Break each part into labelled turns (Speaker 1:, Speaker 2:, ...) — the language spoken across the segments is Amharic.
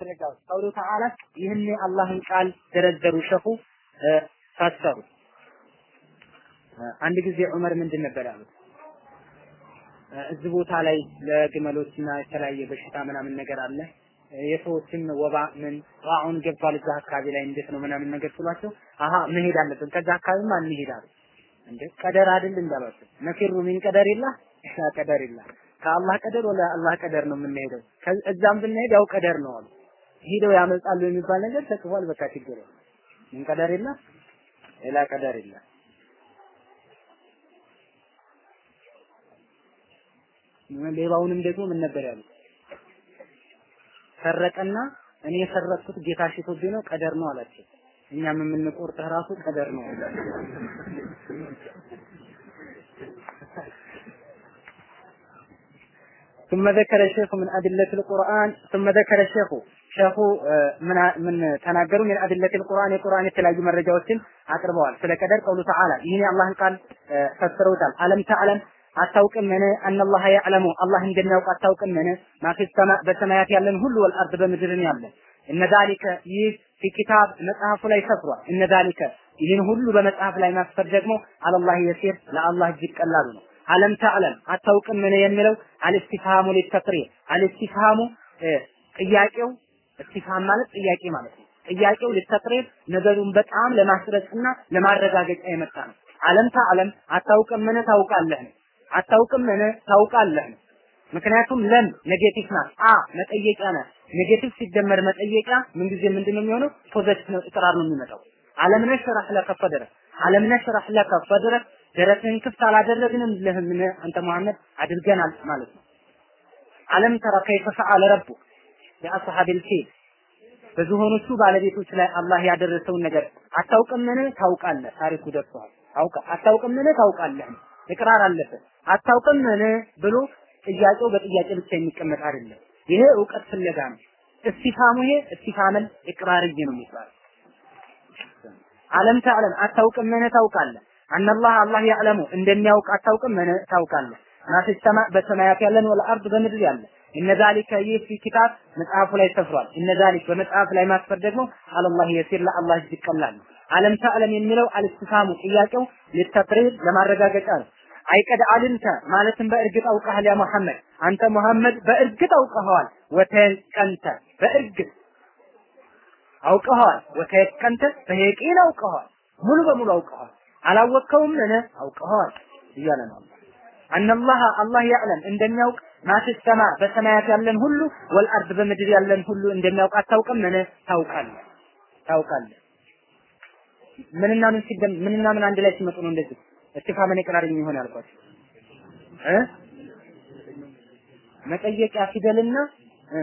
Speaker 1: ማስረጃዎች ቀውሉ ተዓላ ይህን የአላህን ቃል ደረደሩ ሸኹ ፈሰሩ። አንድ ጊዜ ዑመር ምንድን ነበር ያሉት? እዚህ ቦታ ላይ ለግመሎችና የተለያየ በሽታ ምናምን ነገር አለ የሰዎችም ወባ ምን ጣዑን ገብቷል እዛ አካባቢ ላይ እንዴት ነው ምናምን ነገር ስሏቸው አሀ መሄድ አለብን ከዛ አካባቢማ እንሄዳሉ እንዴ ቀደር አይደል እንዳሏቸው ነፊሩ ሚን ቀደሪላ ቀደሪላ ከአላህ ቀደር ወደ አላህ ቀደር ነው የምንሄደው እዛም ብንሄድ ያው ቀደር ነው አሉ ሂደው ያመልጣሉ የሚባል ነገር ተጽፏል በቃ ችግር ምን ቀደሪላ ሌላ ቀደሪላ ሌባውንም ደግሞ ምን ነበር ያሉት ሰረቀና እኔ የሰረቅኩት ጌታ ሽቶብኝ ነው ቀደር ነው አላቸው። እኛም የምንቆርጥህ ራሱ ቀደር ነው። ثم ذكر الشيخ من أدلة القرآن ثم ذكر الشيخ ሸኹ ምን ምን ተናገሩ? ምን አድለቲል ቁርአን የቁርአን የተለያዩ መረጃዎችን አቅርበዋል። ስለ ቀደር ቀውሉ ተዓላ ይህን የአላህን ቃል ፈስረውታል። አለም ተዕለም አታውቅምን አነላህ ያዕለሙ አላህ እንደሚያውቅ አታውቅምን ማፊ ሰማ በሰማያት ያለን ሁሉ ወልአርድ በምድርን ያለን እነ ዛሊከ ይህ ፊ ኪታብ መጽሐፉ ላይ ሰፍሯል። እነ ዛሊከ ይህን ሁሉ በመጽሐፍ ላይ ማስፈር ደግሞ አለላህ የሲር ለአላህ እጅግ ቀላሉ ነው። አለም ተዕለም አታውቅምን የሚለው አልስቲፍሃሙ ሊተቅሪር አልስቲፍሃሙ ጥያቄው እስቲፍሃም ማለት ጥያቄ ማለት ነው። ጥያቄው ሊተቅሪር ነገሩን በጣም ለማስረጽና ለማረጋገጫ የመጣ ነው። አለም ተዕለም አታውቅምን ታውቃለህ አታውቅምን ታውቃለህ ምክንያቱም ለም ኔጌቲቭ ናት። አ መጠየቂያ ናት። ኔጌቲቭ ሲደመር መጠየቂያ ምንጊዜ ምንድነው የሚሆነው? ፖዘቲቭ ነው፣ እቅራር ነው የሚመጣው። አለም ነሽራህ ለከ ፈድረክ አለም ነሽራህ ለከ ፈድረክ ደረትህን ክፍት አላደረግንም ለህምን አንተ መሐመድ አድርገናል ማለት ነው። አለም ተረ ከይፈ ፈዐለ ረቡክ የአስሐቢል ፊል በዝሆኖቹ ባለቤቶች ላይ አላህ ያደረሰውን ነገር አታውቅምን? ታውቃለህ። ታሪኩ ደርሷል። አውቃ አታውቅምን? ታውቃለህ። እቅራር አለበት። አታውቅምን ብሎ ጥያቄው በጥያቄ ብቻ የሚቀመጥ አይደለም። ይሄ እውቀት ፍለጋ ነው። እስቲፋሙ ይሄ እስቲፋመል ኢቅራርይ ነው የሚባለው። አለም ተዕለም አታውቅምን? ታውቃለህ። አነላህ አላህ ያዕለሙ እንደሚያውቅ አታውቅምን? ታውቃለህ። ማፊ ሰማ በሰማያት ያለን ወልአርድ በምድር ያለ እነ ዛሊከ ይህ ፊ ኪታብ መጽሐፉ ላይ ሰፍሯል። እነ ዛሊክ በመጽሐፍ ላይ ማስፈር ደግሞ አለላህ የሲር ለአላህ እጅግ ቀላል ነው። አለም ተዕለም የሚለው አልስቲፋሙ ጥያቄው ሊተቅሪር ለማረጋገጫ ነው። አይቀድ አልምተ ማለትም በእርግጥ አውቀሃል ያ መሐመድ አንተ መሐመድ በእርግጥ አውቀኸዋል። ወተቀንተ በእርግጥ አውቀኸዋል። ወተቀንተ በየቂን አውቀኸዋል። ሙሉ በሙሉ አውቀኸዋል። አላወቅከውም ምን አውቀኸዋል እያለ ነው። አነላህ አላህ ያዕለም እንደሚያውቅ ማፊ ሰማ በሰማያት ያለን ሁሉ ወልአርድ በምድር ያለን ሁሉ እንደሚያውቅ አታውቅም? ምን ታውቃለህ? ታውቃለህ። ምንና ምን ሲደም ምንና ምን አንድ ላይ ሲመጡ ነው እንደዚህ እስቲፋመን ኢቅራር የሚሆን ያልኳቸው እ መጠየቂያ ፊደልና እ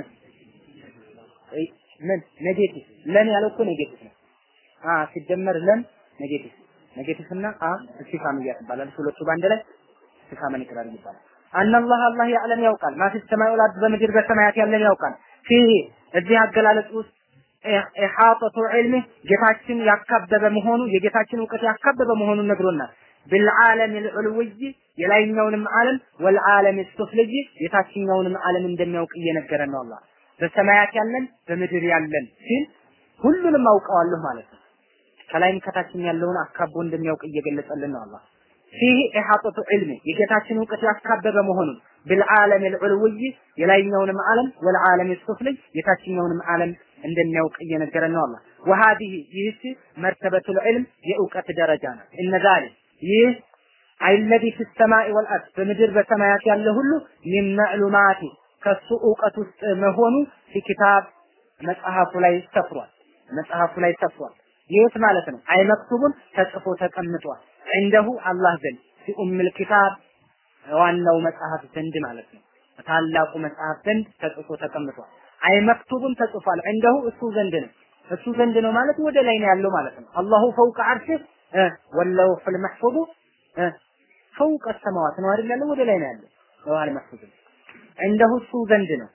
Speaker 1: ምን ኔጌቲቭ ለም ያለው እኮ ኔጌቲቭ ነው። አ ሲደመር ለም ኔጌቲቭ ኔጌቲቭ እና አ እስቲፋም ይባላል። ሁለቱ ባንድ ላይ እስቲፋመን ኢቅራር ይባላል። አነላህ አላህ ያዕለም ያውቃል። ማፊ ሰማይ ወልአርድ በምድር በሰማያት ያለን ያውቃል። ፊህ እዚህ አገላለጽ ውስጥ ኢሓጠቱ ዒልሚ ጌታችን ያካበበ መሆኑ የጌታችን እውቀት ያካበበ መሆኑን ነግሮናል። ብልዓለም ልዑልውይ የላይኛውንም ዓለም ወልዓለም ሱፍልይ የታችኛውንም ዓለም እንደሚያውቅ እየነገረን ነው አላህ። በሰማያት ያለን በምድር ያለን ሲል ሁሉንም አውቀዋለሁ ማለት ነው። ከላይም ከታችም ያለውን አካቦ እንደሚያውቅ እየገለጸልን ነው አላህ። ፊህ ኢሓጠቱ ዒልሚ የጌታችን እውቀት ያካበበ መሆኑን ብልዓለም ልዑልውይ የላይኛውንም ዓለም ወልዓለም ሱፍልይ የታችኛውንም ዓለም እንደሚያውቅ እየነገረን ነው አላህ። ወሃዲህ ይህች መርተበቱል ዒልም የእውቀት ደረጃ ነው። እነ ዛሊክ ይህ አይለዚ ፊ ሰማኢ ወልአርድ በምድር በሰማያት ያለ ሁሉ ሚን መዕሉማቲ ከሱ እውቀት ውስጥ መሆኑ ፊ ኪታብ መጽሐፉ ላይ ሰፍሯል። መጽሐፉ ላይ ሰፍሯል። ይህት ማለት ነው አይ መክቱቡን ተጽፎ ተቀምጧል። እንደሁ አላህ ዘንድ ፊ ኡምል ኪታብ ዋናው መጽሐፍ ዘንድ ማለት ነው። ታላቁ መጽሐፍ ዘንድ ተጽፎ ተቀምጧል። አይ መክቱቡን ተጽፏል። እንደሁ እሱ ዘንድ ነው። እሱ ዘንድ ነው ማለት ወደ ላይ ነው ያለው ማለት ነው። አላሁ ፈውቀ አርሽህ ወለውሑል መሕፉዙ ፈውቀ ሰማዋት ነው አይደል ያለው? ወደ ላይ ነው ያለው። ለውሐል መሕፉዝ እንደሁ እሱ ዘንድ ነው።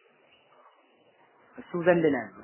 Speaker 1: እሱ ዘንድ ነው ያለው።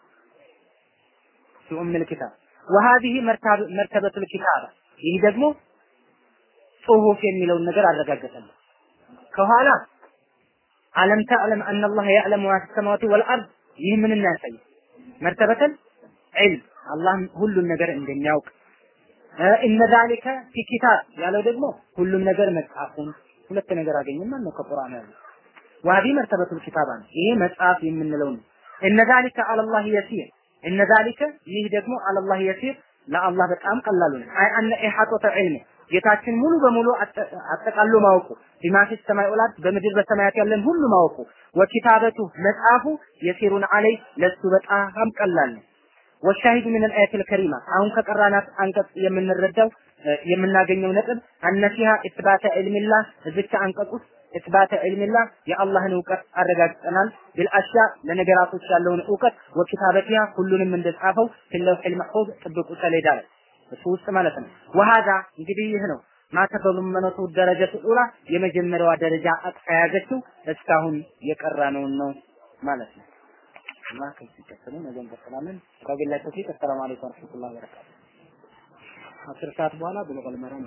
Speaker 1: ፊ ኡምል ኪታብ ወሃዲህ መርተበቱል ኪታብ ይህ ደግሞ ጽሁፍ የሚለውን ነገር አረጋገጠልን። ከኋላ አለም ተዕለም አነላህ ያዕለሙ ማ ፊ ሰማዋቲ ወልአርድ ይህ ምን ያሳይ መርተበተል ዒልም አላህ ሁሉን ነገር እንደሚያውቅ እነ ዛሊከ ፊ ኪታብ ያለው ደግሞ ሁሉም ነገር መጽሐፉን ሁለት ነገር አገኘን ማለት ነው ከቁርአን ያለው ዋዲ መርተበቱል ኪታባ ነው ይሄ መጽሐፍ የምንለው ነው እነ ዛሊከ አለላህ የሲር እነ ዛሊከ ይህ ደግሞ አለላህ የሲር ለአላህ በጣም ቀላሉ ነው አይ አነ ኢሐጦተ ዒልም ጌታችን ሙሉ በሙሉ አጠቃሎ ማወቁ ቢማ ፊ ሰማይ ወላት በምድር በሰማያት ያለን ሁሉ ማወቁ ወኪታበቱ መጽሐፉ የሲሩን አለይ ለሱ በጣም ቀላል ነው ወሻሂዱ ምን አልአያት አልከሪማ አሁን ከቀራናት አንቀጽ የምንረዳው የምናገኘው ነጥብ አነፊሃ ኢትባተ ዒልሚላህ እዚች አንቀጽ ውስጥ ኢትባተ ዒልሚላህ የአላህን እውቀት አረጋግጠናል ቢልአሽያ ለነገራቶች ያለውን እውቀት ወኪታበቲሃ ሁሉንም እንደጻፈው ፊለውሒል መሕፉዝ ጥብቁ ሰሌዳ ላይ እሱ ውስጥ ማለት ነው ወሃዛ እንግዲህ ይህ ነው ማተበሉመነቱ ደረጀቱ ኡላ የመጀመሪያዋ ደረጃ አቅፋ ያዘችው እስካሁን የቀራነውን ነው ማለት ነው እና ከዚህ ቀጥሎ ነገ እንቀጥላለን ከቢላሂ ተውፊቅ አሰላሙ አለይኩም ወረህመቱላሂ ወበረካቱ አስር ሰዓት በኋላ ብለቀል መራ